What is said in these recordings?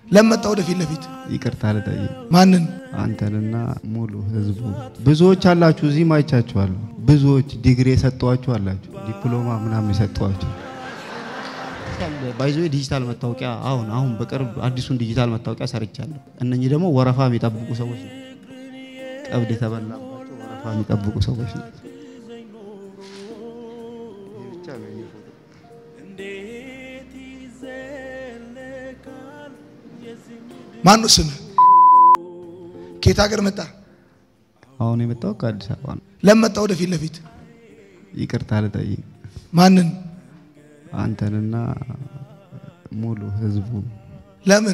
ለመጣ ወደፊት ለፊት ይቅርታ ልጠይቅ ማንን አንተንና ሙሉ ህዝቡ ብዙዎች አላችሁ፣ እዚህ ማይቻችኋለሁ። ብዙዎች ዲግሪ የሰጠዋችሁ አላችሁ፣ ዲፕሎማ ምናምን የሰጠዋችሁ ባይዞ ዲጂታል መታወቂያ አሁን አሁን በቅርብ አዲሱን ዲጂታል መታወቂያ ሰርቻለሁ። እነኚህ ደግሞ ወረፋ የሚጠብቁ ሰዎች ነው። ቀብድ የተበላባቸው ወረፋ የሚጠብቁ ሰዎች ነው። ማኑ ስምህ? ከየት ሀገር መጣ? አሁን የመጣው ከአዲስ አበባ ነው። ለመጣ ወደፊት ለፊት ይቅርታ ልጠይቅ ማንን አንተንና ሙሉ ህዝቡ ለምን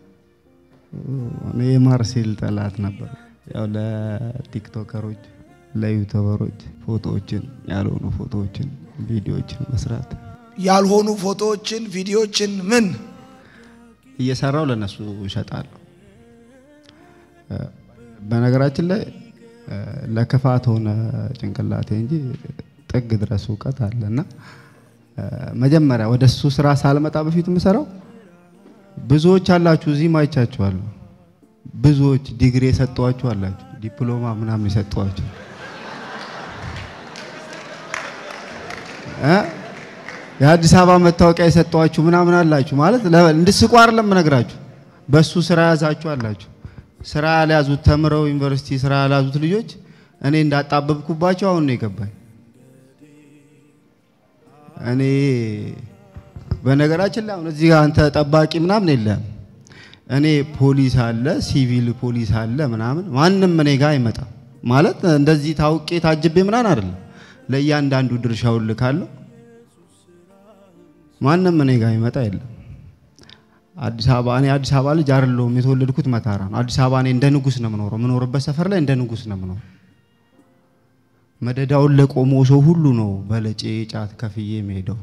እኔ የማርሴል ጠላት ነበር። ያው ለቲክቶከሮች ለዩቱበሮች ፎቶዎችን ያልሆኑ ፎቶዎችን ቪዲዮዎችን መስራት ያልሆኑ ፎቶዎችን ቪዲዮዎችን ምን እየሰራው ለነሱ እሸጣለሁ። እ፣ በነገራችን ላይ እ፣ ለክፋት ሆነ ጭንቅላቴ እንጂ ጥግ ድረስ እውቀት አለ እና እ፣ መጀመሪያ ወደ እሱ ስራ ሳልመጣ በፊት የምሰራው ብዙዎች አላችሁ፣ እዚህ ማይቻችኋለሁ። ብዙዎች ዲግሪ የሰጠዋችሁ አላችሁ፣ ዲፕሎማ ምናምን የሰጠዋችሁ እ የአዲስ አበባ መታወቂያ የሰጠዋችሁ ምናምን አላችሁ። ማለት ለ- እንድስቁ አይደለም እነግራችሁ፣ በሱ ስራ ያዛችሁ አላችሁ። ስራ ያልያዙት ተምረው ዩኒቨርሲቲ ስራ ያልያዙት ልጆች እኔ እንዳጣበብኩባቸው አሁን ነው የገባኝ። እኔ በነገራችን ላይ አሁን እዚህ ጋር አንተ ጠባቂ ምናምን የለም። እኔ ፖሊስ አለ፣ ሲቪል ፖሊስ አለ ምናምን፣ ማንም እኔ ጋር አይመጣም። ማለት እንደዚህ ታውቄ ታጅቤ ምናምን አይደለም። ለእያንዳንዱ ድርሻውን ልካለሁ። ማንም እኔ ጋር ይመጣ የለም። አዲስ አበባ እኔ አዲስ አበባ ልጅ አይደለሁም። የተወለድኩት መታራ ነው። አዲስ አበባ እኔ እንደ ንጉስ ነው የምኖረው። የምኖርበት ሰፈር ላይ እንደ ንጉስ ነው የምኖረው። መደዳውን ለቆሞ ሰው ሁሉ ነው በለጬ ጫት ከፍዬ የሚሄደው።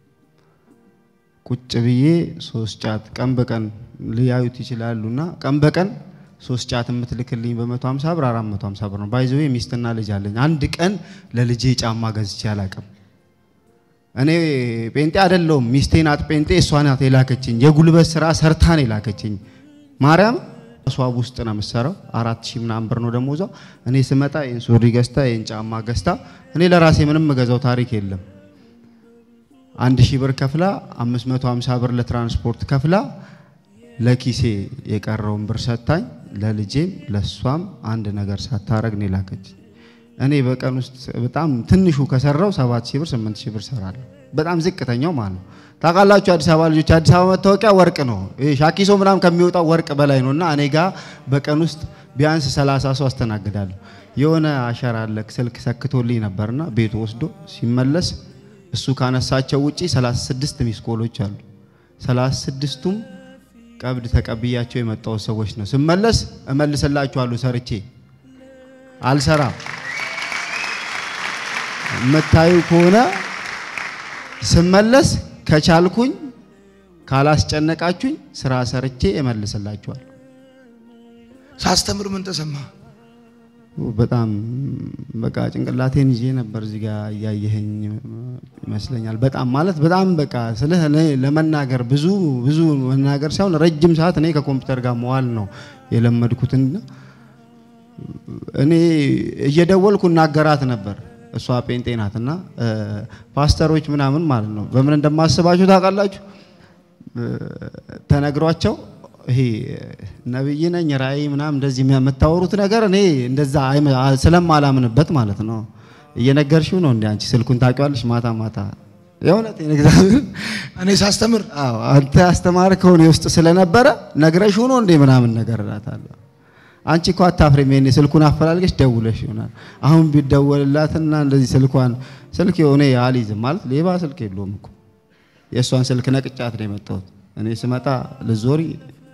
ቁጭ ብዬ ሶስት ጫት ቀን በቀን ሊያዩት ይችላሉና ቀን በቀን ሶስት ጫት የምትልክልኝ በ150 ብር 450 ብር ነው። ባይዘዌ ሚስትና ልጅ አለኝ። አንድ ቀን ለልጄ ጫማ ገዝቼ አላውቅም። እኔ ጴንጤ አይደለሁም። ሚስቴ ናት ጴንጤ፣ እሷ ናት የላከችኝ። የጉልበት ስራ ሰርታን የላከችኝ ማርያም እሷብ ውስጥ ነው የምትሰራው። አራት ሺህ ምናምን ብር ነው ደሞዟ። እኔ ስመጣ ይህን ሱሪ ገዝታ ይህን ጫማ ገዝታ፣ እኔ ለራሴ ምንም የምገዛው ታሪክ የለም። አንድ ሺህ ብር ከፍላ 550 ብር ለትራንስፖርት ከፍላ ለኪሴ የቀረውን ብር ሰታኝ ለልጄም ለሷም አንድ ነገር ሳታረግ ነው የላከችኝ። እኔ በቀን ውስጥ በጣም ትንሹ ከሰራው 7000 ብር 8000 ብር ሰራለሁ። በጣም ዝቅተኛው ማለት ነው። ታውቃላችሁ አዲስ አበባ ልጆች አዲስ አበባ መታወቂያ ወርቅ ነው። ይሄ ሻኪሶ ምናምን ከሚወጣው ወርቅ በላይ ነው እና እኔ ጋር በቀን ውስጥ ቢያንስ 30 ሰው አስተናግዳለሁ። የሆነ አሸራ አለ ስልክ ሰክቶልኝ ነበርና ቤቱ ወስዶ ሲመለስ እሱ ካነሳቸው ውጪ 36 ሚስኮሎች አሉ። 36ቱም ቀብድ ተቀብያቸው የመጣው ሰዎች ነው። ስመለስ እመልስላችኋለሁ ሰርቼ አልሰራም። የምታዩ ከሆነ ስመለስ ከቻልኩኝ ካላስጨነቃችሁኝ ስራ ሰርቼ እመልስላችኋል። ሳስተምር ምን ተሰማ? በጣም በቃ ጭንቅላቴን ይዤ ነበር እዚህ ጋር እያየኸኝ ይመስለኛል። በጣም ማለት በጣም በቃ ስለ እኔ ለመናገር ብዙ ብዙ መናገር ሳይሆን ረጅም ሰዓት እኔ ከኮምፒውተር ጋር መዋል ነው የለመድኩትና እኔ እየደወልኩ እናገራት ነበር። እሷ ጴንጤ ናትና ፓስተሮች ምናምን ማለት ነው በምን እንደማስባችሁ ታውቃላችሁ? ተነግሯቸው ይሄ ነብይ ነኝ ራእይ ምናምን እንደዚህ የምታወሩት ነገር እኔ እንደዛ ስለማላምንበት ማለት ነው። እየነገርሽው ነው እንዴ አንቺ ስልኩን ታውቂዋለሽ? ማታ ማታ የእውነት እግዚአብሔር እኔ ሳስተምር አዎ አንተ ያስተማርከው እኔ ውስጥ ስለነበረ ነግረሽው ነው እንዴ ምናምን ነገር እላታለሁ። አንቺ እኮ አታፍሪም። ይሄኔ ስልኩን አፈላልገሽ ደውለሽ ይሆናል። አሁን ቢደወልላትና እንደዚህ ስልኳን ስልክ የሆነ አልይዝም ማለት ሌባ ስልክ የለውም እኮ የእሷን ስልክ ነቅጫት ነው የመጣሁት። እኔ ስመጣ ልዞሪ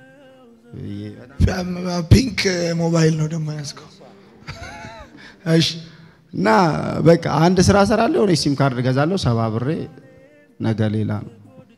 ፒንክ ሞባይል ነው ደግሞ ያዝከው። እሺ እና በቃ አንድ ስራ እሰራለሁ፣ የሆነ ሲም ካርድ እገዛለሁ፣ ሰባ ብሬ ነገ ሌላ ነው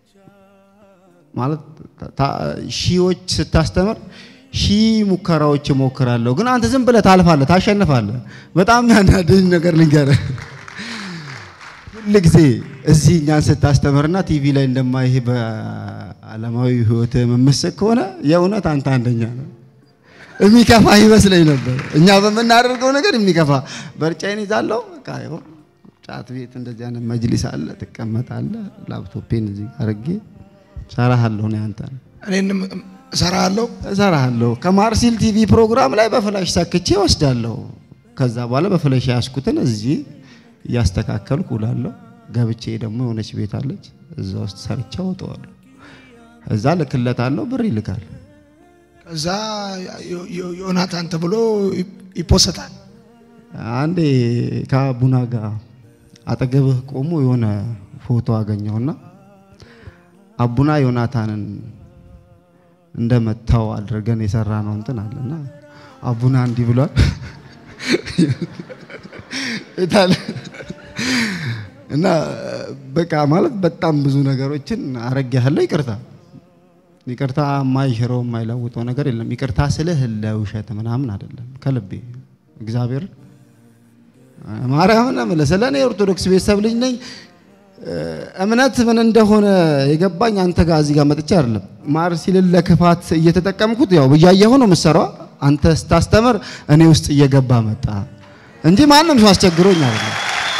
ማለት ሺዎች ስታስተምር ሺህ ሙከራዎች እሞክራለሁ፣ ግን አንተ ዝም ብለህ ታልፋለህ፣ ታሸንፋለህ። በጣም ያናደኝ ነገር ልንገርህ፣ ሁል ጊዜ እዚህ እኛን ስታስተምርና ቲቪ ላይ እንደማይሄ በዓለማዊ ህይወት የምመስል ከሆነ የእውነት አንተ አንደኛ ነው። የሚከፋ ይመስለኝ ነበር። እኛ በምናደርገው ነገር የሚከፋ በርጫዬን ይዛለሁ። በቃ ይኸው ጫት ቤት እንደዚህ አይነት መጅሊስ አለ፣ ትቀመጣለህ። ላፕቶፔን እዚህ አድርጌ እሰራሃለሁ ነው አንተ እኔንም እሰራለሁ። እሰራሃለሁ። ከማርሲል ቲቪ ፕሮግራም ላይ በፍላሽ ሰክቼ ወስዳለሁ። ከዛ በኋላ በፍላሽ ያስኩትን እዚህ እያስተካከልኩ ውላለሁ። ገብቼ ደግሞ የሆነች ቤት አለች፣ እዛ ውስጥ ሰርቼ አወጣዋለሁ። እዛ ልክለታለሁ፣ ብር ይልካል። ከዛ ዮ- ዮ- ዮናታን ተብሎ ይፖሰታል። አንዴ ከቡና ጋር አጠገብህ ቆሞ የሆነ ፎቶ አገኘሁና አቡና ዮናታንን እንደመታው አድርገን የሰራ ነው እንትን አለና አቡና እንዲህ ብሏል እታለ እና በቃ ማለት በጣም ብዙ ነገሮችን አረግያለሁ። ይቅርታ ይቅርታ የማይሽረው የማይለውጠው ነገር የለም። ይቅርታ ስልህ ለውሸት ምናምን አይደለም፣ ከልቤ እግዚአብሔር ማርያምን እምልህ ስለ እኔ የኦርቶዶክስ ቤተሰብ ልጅ ነኝ። እምነት ምን እንደሆነ የገባኝ አንተ ጋር እዚህ ጋር መጥቼ አይደለም። ማርሲልን ለክፋት እየተጠቀምኩት ያው ብያየሁ ነው የምትሰራው። አንተ ስታስተምር እኔ ውስጥ እየገባ መጣ እንጂ ማንም ሰው አስቸግሮኝ አይደለም።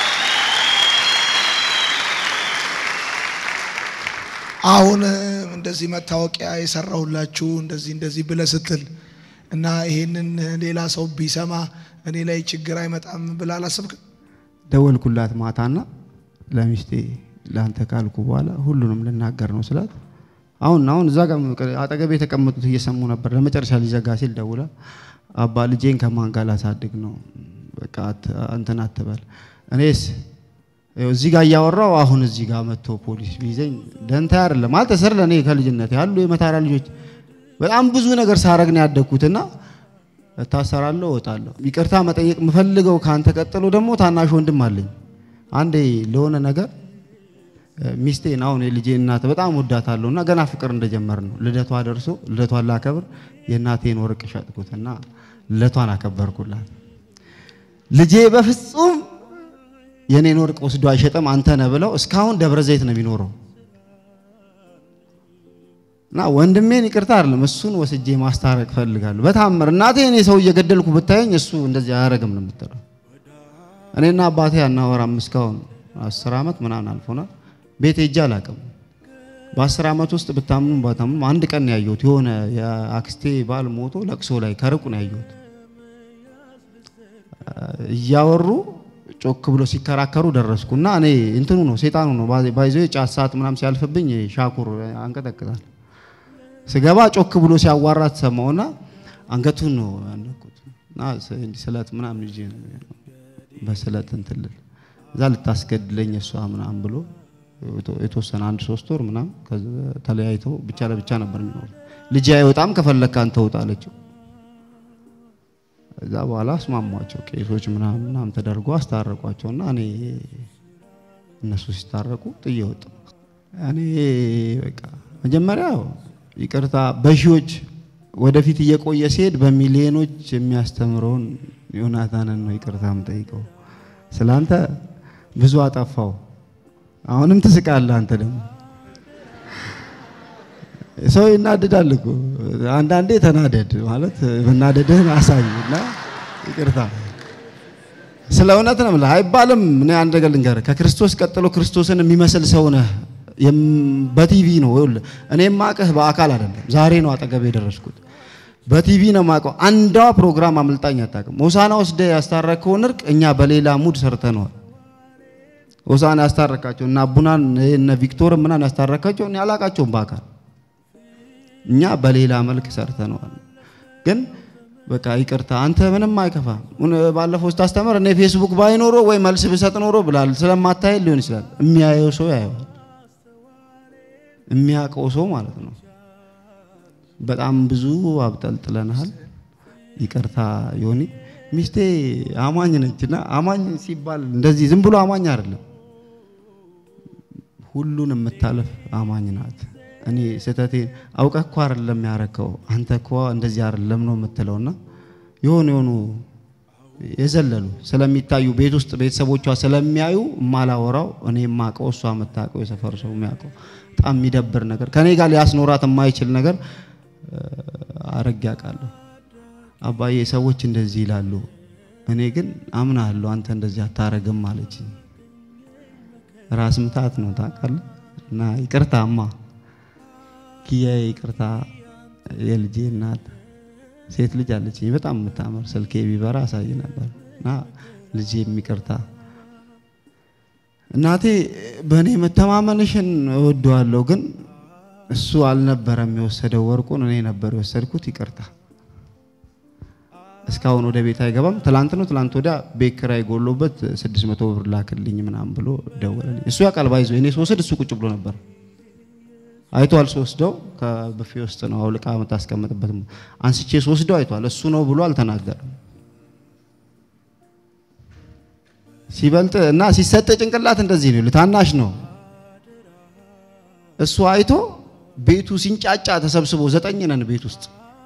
አሁን እንደዚህ መታወቂያ የሰራሁላችሁ እንደዚህ እንደዚህ ብለህ ስትል እና ይሄንን ሌላ ሰው ቢሰማ እኔ ላይ ችግር አይመጣም ብለህ አላሰብክም? ደወልኩላት ማታና ለሚስቴ ለአንተ ካልኩ በኋላ ሁሉንም ልናገር ነው ስላት፣ አሁን አሁን እዛ ጋር አጠገቤ የተቀመጡት እየሰሙ ነበር። ለመጨረሻ ሊዘጋ ሲል ደውላ አባ ልጄን ከማን ጋር ላሳድግ ነው? በቃ አት- እንትን አትበል። እኔስ ይኸው እዚህ ጋር እያወራው አሁን እዚህ ጋር መጥቶ ፖሊስ ቢይዘኝ ደንታ አይደለም ማለት ስር ለእኔ ከልጅነት ያሉ የመታራ ልጆች በጣም ብዙ ነገር ሳረግ ነው ያደግኩትና እታሰራለሁ፣ እወጣለሁ። ይቅርታ መጠየቅ የምፈልገው ከአንተ ቀጥሎ ደግሞ ታናሽ ወንድም አለኝ። አንዴ ለሆነ ነገር እ፣ ሚስቴን አሁን የልጄ እናት በጣም ወዳታለሁ እና ገና ፍቅር እንደጀመር ነው ልደቷ ደርሶ ልደቷን ላከብር የእናቴን ወርቅ ሸጥኩትና ልደቷን አከበርኩላት። ልጄ በፍጹም የኔን ወርቅ ወስዶ አይሸጥም አንተ ነህ ብለው እስካሁን ደብረ ዘይት ነው የሚኖረው። እና ወንድሜን ይቅርታ አይደለም እሱን ወስጄ ማስታረቅ ፈልጋለሁ። በታምር እናቴ እኔ ሰው እየገደልኩ ብታየኝ እሱ እንደዚህ አያረግም ነው የምትለው። እኔና አባቴ አናወራም እስካሁን አስር ዓመት ምናምን አልፎናል። ቤት ሄጄ አላውቅም። በአስር ዓመት ውስጥ ብታምኑ ባታምኑ አንድ ቀን ነው ያየሁት። የሆነ የአክስቴ ባል ሞቶ ለቅሶ ላይ ከርቁ ነው ያየሁት። እያወሩ ጮክ ብሎ ሲከራከሩ ደረስኩና እኔ እንትኑ ነው ሴጣኑ ነው ባይዞ ጫት ሰዓት ምናምን ሲያልፍብኝ ሻኩር አንቀጠቅጣል። ስገባ ጮክ ብሎ ሲያዋራት ሰማውና አንገቱን ነው ያነኩት እና እንዲህ ስለት ምናምን ይዤ ነው በስለት እንትን ልል እዛ ልታስገድለኝ እሷ ምናምን ብሎ የተወሰነ አንድ ሶስት ወር ምናምን ከዛ ተለያይተው ብቻ ለብቻ ነበር የሚኖሩ። ልጅ አይወጣም ከፈለክ አንተ ውጣ አለችው። እዛ በኋላ አስማሟቸው ቄሶች ምናምን ምናምን ተደርጎ አስታረቋቸውና እኔ እነሱ ሲታረቁ ጥዬ ወጣሁ። እኔ በቃ መጀመሪያ ይቅርታ በሺዎች ወደፊት እየቆየ ሲሄድ በሚሊዮኖች የሚያስተምረውን ዮናታንን ነው ይቅርታ የምጠይቀው። ስላንተ ብዙ አጠፋው። አሁንም ትስቃለህ አንተ ደግሞ ሰው ይናደዳል እኮ አንዳንዴ ተናደድ ማለት መናደድህን አሳይ እና ይቅርታ ስለ እውነት ነው የምልህ አይባልም እኔ አንድ ነገር ልንገርህ ከክርስቶስ ቀጥሎ ክርስቶስን የሚመስል ሰው ነህ የም- በቲቪ ነው ይኸውልህ እኔ የማውቅህ በአካል አይደለም ዛሬ ነው አጠገብ የደረስኩት በቲቪ ነው የማውቀው አንዷ ፕሮግራም አምልጣኝ አታውቅም ሆሳና ወስደህ ያስታረከውን እርቅ እኛ በሌላ ሙድ ሰርተነዋል ሆሳና ያስታረካቸው እና አቡናን እነ ቪክቶር ምናን ያስታረካቸው እኔ አላውቃቸውም በአካል እኛ በሌላ መልክ ሰርተነዋል። ግን በቃ ይቅርታ አንተ ምንም አይከፋ። ባለፈው ስታስተምር እኔ ፌስቡክ ባይኖሮ ወይ መልስ ብሰጥ ኖሮ ብላል። ስለማታይ ሊሆን ይችላል። የሚያየው ሰው ያየዋል። የሚያውቀው ሰው ማለት ነው። በጣም ብዙ አብጠልጥለናል። ይቅርታ ዮኒ። ሚስቴ አማኝ ነችና አማኝ ሲባል እንደዚህ ዝም ብሎ አማኝ አይደለም፣ ሁሉን የምታለፍ አማኝ ናት። እኔ ስህተቴን አውቀህ እኮ አይደለም ያረከው አንተ እኮ እንደዚህ አይደለም ነው የምትለውና የሆኑ የሆኑ የዘለሉ ስለሚታዩ ቤት ውስጥ ቤተሰቦቿ ስለሚያዩ የማላወራው እኔ የማውቀው እሷ የምታውቀው የሰፈር ሰው የሚያውቀው በጣም የሚደብር ነገር ከኔ ጋር ሊያስኖራት የማይችል ነገር አረግ ያውቃለሁ። አባዬ ሰዎች እንደዚህ ይላሉ፣ እኔ ግን አምናለሁ አንተ እንደዚህ አታረግም አለችኝ። ራስ ምታት ነው ታውቃለህ። እና ይቅርታ እማ ኪያዬ ይቅርታ የልጄ እናት ሴት ልጅ አለችኝ በጣም የምታምር ስልኬ ቢበራ አሳይ ነበር እና ልጄ የሚቅርታ እናቴ በእኔ መተማመንሽን እወደዋለሁ፣ ግን እሱ አልነበረም የወሰደው ወርቁን እኔ ነበር የወሰድኩት። ይቅርታ እስካሁን ወደ ቤት አይገባም። ትላንት ነው ትላንት ወዲያ ቤት ኪራይ ጎሎበት ስድስት መቶ ብር ላክልኝ ምናምን ብሎ ደወለልኝ። እሱ ያውቃል ባይዞ እኔ ስወስድ እሱ ቁጭ ብሎ ነበር አይቷል። ስወስደው ከብፌ ውስጥ ነው አውልቃ የምታስቀምጥበት አንስቼ ስወስደው አይቷል። እሱ ነው ብሎ አልተናገርም። ሲበልጥ እና ሲሰጥ ጭንቅላት እንደዚህ ነው። ታናሽ ነው እሱ አይቶ ቤቱ ሲንጫጫ ተሰብስቦ ዘጠኝ ነን ቤት ውስጥ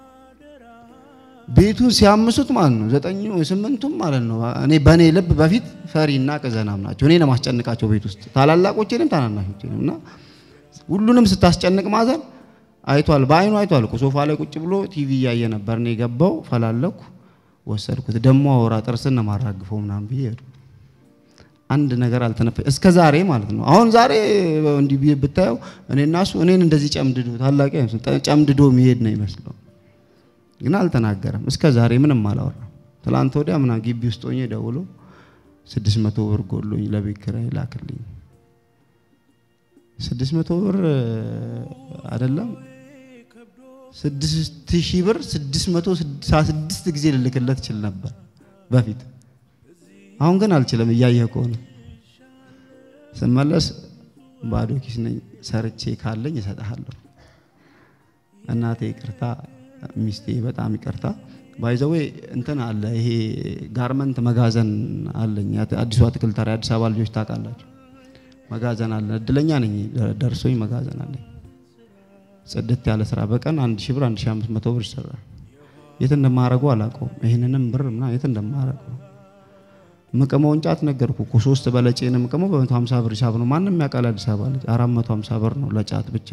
ቤቱን ሲያምሱት ማለት ነው ዘጠኙ ስምንቱም ማለት ነው። እኔ በእኔ ልብ በፊት ፈሪና ቅዘናም ናቸው። እኔ ነው ማስጨንቃቸው ቤት ውስጥ ታላላቆቼንም ታናናሾቼንም እና ሁሉንም ስታስጨንቅ ማዘር አይቷል፣ በአይኑ አይቷል። ሶፋ ላይ ቁጭ ብሎ ቲቪ እያየ ነበር። እኔ ገባው ፈላለኩ፣ ወሰድኩት። ደሞ አወራ ጥርስን ነው ማራግፈው ምናምን ብዬ ሄዱ። አንድ ነገር አልተነፈ እስከ ዛሬ ማለት ነው። አሁን ዛሬ እንዲህ ብዬ ብታየው እኔ እና እሱ እኔን እንደዚህ ጨምድዶ ታላቂ ጨምድዶ የሚሄድ ነው ይመስለው፣ ግን አልተናገረም። እስከ ዛሬ ምንም አላወራም። ትላንት ወዲያ ምናምን ግቢ ውስጥ ሆኜ ደውሎ ስድስት መቶ ብር ጎሎኝ ለቤት ኪራይ ላክልኝ ስድስት መቶ ብር አይደለም ስድስት ሺህ ብር ስድስት መቶ ስድሳ ስድስት ጊዜ ልልክለት ችል ነበር በፊት። አሁን ግን አልችልም። እያየህ ከሆነ ስመለስ ባዶ ኪስ ነኝ። ሰርቼ ካለኝ እሰጥሃለሁ። እናቴ ይቅርታ፣ ሚስቴ በጣም ይቅርታ። ባይዘዌ እንትን አለ ይሄ ጋርመንት መጋዘን አለኝ። አዲሱ አትክልት ተራ አዲስ አበባ ልጆች ታውቃላችሁ መጋዘን አለ። እድለኛ ነኝ ደርሶኝ መጋዘን አለኝ። ጽድት ያለ ስራ በቀን አንድ ሺህ ብር አንድ ሺህ አምስት መቶ ብር ይሰራል። የት እንደማረገው አላውቀውም። ይህንንም ብር ምና የት እንደማረገው ምቅመውን ጫት ነገርኩ እኮ ሶስት በለጬን ምቅመው በመቶ ሀምሳ ብር ሂሳብ ነው። ማንም ያውቃል። አዲስ አበባ ልጅ አራት መቶ ሀምሳ ብር ነው ለጫት ብቻ።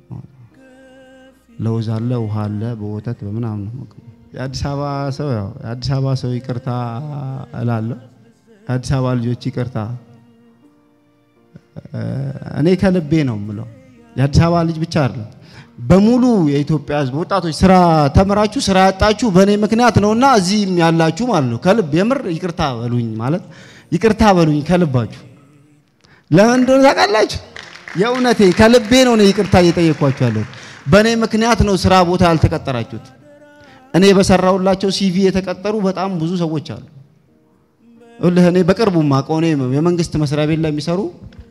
ለውዝ አለ፣ ውሃ አለ፣ በወተት በምናምን ነው ምቅመው። የአዲስ አበባ ሰው ያው የአዲስ አበባ ሰው ይቅርታ እላለሁ። የአዲስ አበባ ልጆች ይቅርታ እኔ ከልቤ ነው የምለው። የአዲስ አበባ ልጅ ብቻ አይደለም፣ በሙሉ የኢትዮጵያ ሕዝብ ወጣቶች ስራ ተምራችሁ ስራ ያጣችሁ በእኔ ምክንያት ነውና እዚህም ያላችሁ ማለት ነው ከልብ የምር ይቅርታ በሉኝ ማለት ይቅርታ በሉኝ ከልባችሁ። ለምን እንደሆነ ታውቃላችሁ? የእውነቴ ከልቤ ነው እኔ ይቅርታ እየጠየኳችሁ ያለሁት። በእኔ ምክንያት ነው ስራ ቦታ ያልተቀጠራችሁት። እኔ በሰራሁላቸው ሲቪ የተቀጠሩ በጣም ብዙ ሰዎች አሉ። እኔ በቅርቡ ማውቀው እኔ የመንግስት መስሪያ ቤት ላይ የሚሰሩ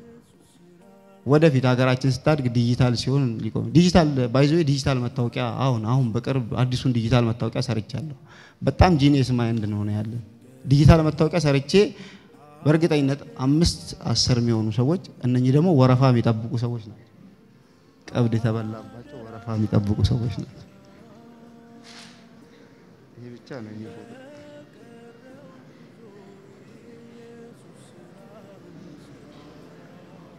ወደፊት ሀገራችን ስታድግ ዲጂታል ሲሆን ሊቆም ዲጂታል ባይዞ ዲጂታል መታወቂያ አሁን አሁን በቅርብ አዲሱን ዲጂታል መታወቂያ ሰርቻለሁ። በጣም ጂኒየስ ማይንድ ነው ነው ያለ ዲጂታል መታወቂያ ሰርቼ በእርግጠኝነት አምስት አስር የሚሆኑ ሰዎች እነኚህ ደግሞ ወረፋ የሚጠብቁ ሰዎች ናቸው። ቀብድ የተበላባቸው ወረፋ የሚጠብቁ ሰዎች ናቸው። ይሄ ብቻ ነው የሚፎቶ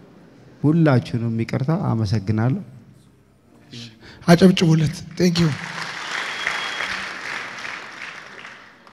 ሁላችሁንም ይቅርታ አመሰግናለሁ። አጨብጭቡለት። ቴንክ ዩ